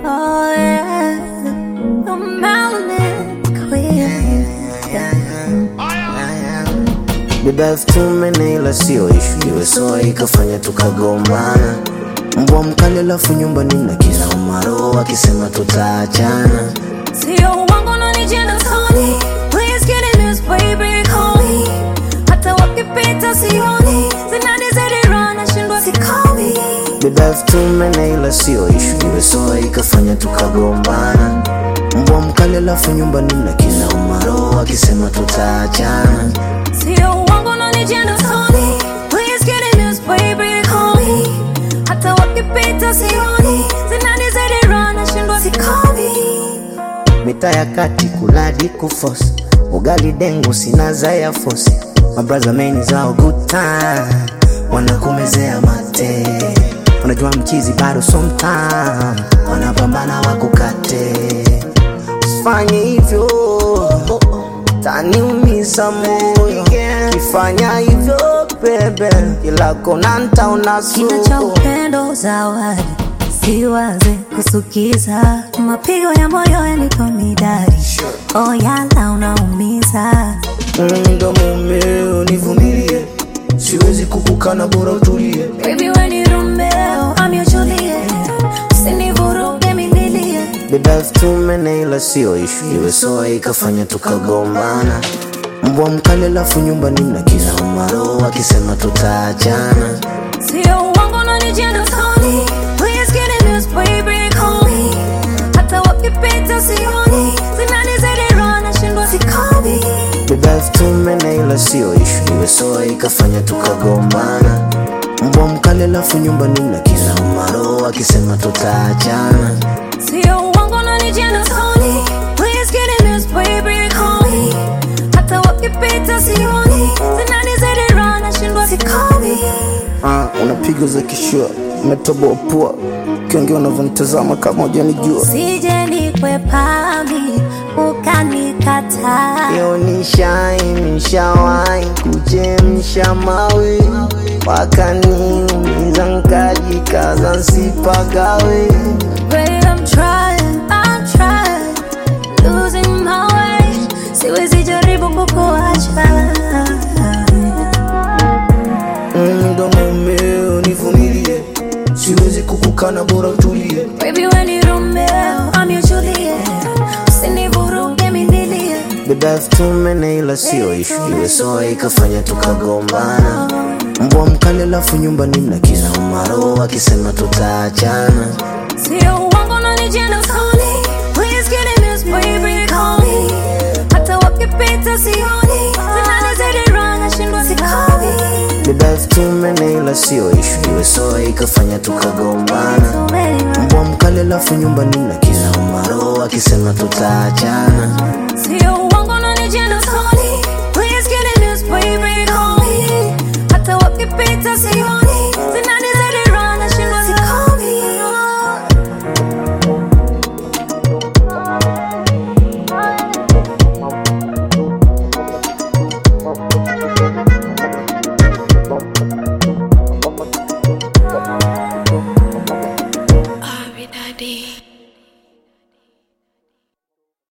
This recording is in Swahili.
Oh yeah, the melanin queen. Beba elfu tumene ila sio ishu, iwe soa ikafanya tukagombana. Mbwa mkali alafu nyumbani mna kila umaro wakisema tutaachana. Sio uongo na ni jina Tony. Please get in this baby, call me. Hata wakipita sioni, zinanizidi roho nashindwa sikomi. Beba elfu tumene ila sio ishu, iwe soa ikafanya tukagombana. Mbwa mkali alafu nyumbani mna kila umaro wakisema tutaachana. Sio uongo na ni jina Tony. Please get in this baby, call me. Hata wakipita sioni, zinanizidi roho nashindwa sikomi. Mita ya kati kuladi kufosi ugali dengu sina za ya fosi mabraza meni zao good time wanakumezea mate unajua mchizi bado sometime wanapambana wakukate usifanye hivyo taniumiza moyo kifanya hivyo bebe kila kona ntaona Kina cha upendo zawadi, siwaze kusukiza, mapigo ya moyo yanipa midari, oh yala unaumiza. ndo mumeo nivumilie siwezi kukukana bora utulie Baby we ni Romeo, I'm your Juliet, usinivuruge mimilie. Beba elfu tumene ila sio ishu, iwe soa ikafanya tukagombana. Mbwa mkali alafu nyumbani mna kila umaro wakisema tutaachana. Sio uongo na ni jina Tony, please get in this baby, call me. Hata wakipita sioni, zinanizidi roho nashindwa sikomi. Beba elfu tumene ila sio ishu, iwe soa ikafanya tukagombana. Mbwa mkali alafu nyumbani mna kila umaro wakisema tutaachana. Sio uongo na ni jina Tony, please get in this baby, call me. Hata wakipita sioni, zinanizidi roho nashindwa sikomi. Ah, unapiga za kishua, umetoboa pua, ukiongea unavyonitazama kama hujanijua. Sije nikwepami ukanikataa. Yo nishai nishawai kuchemsha mawe wakaniumiza nkajikaza nsipagawe Babe, I'm trying, I'm trying, losing my way. Siwezi jaribu kukuacha. Mm, ndo mumeo nivumilie siwezi kukukana bora utulie Baby, we ni Romeo, I'm your Juliet. Usinivuruge minilie. beba elfu tumene ila sio ishu iwe soa ikafanya tukagombana mbwa mkali alafu nyumbani mna kila umaro wakisema tutaachana Sio uongo na ni jina Tony. Please get in this baby, call me. Hata wakipita sioni, zinanizidi roho nashindwa sikomi. beba elfu tumene ila sio ishu iwe soa ikafanya tukagombana So many mbwa mkali alafu nyumbani mna kila umaro wakisema tutaachana Sio uongo na ni jina Tony. Please get in this baby, call me. Hata wakipita sioni,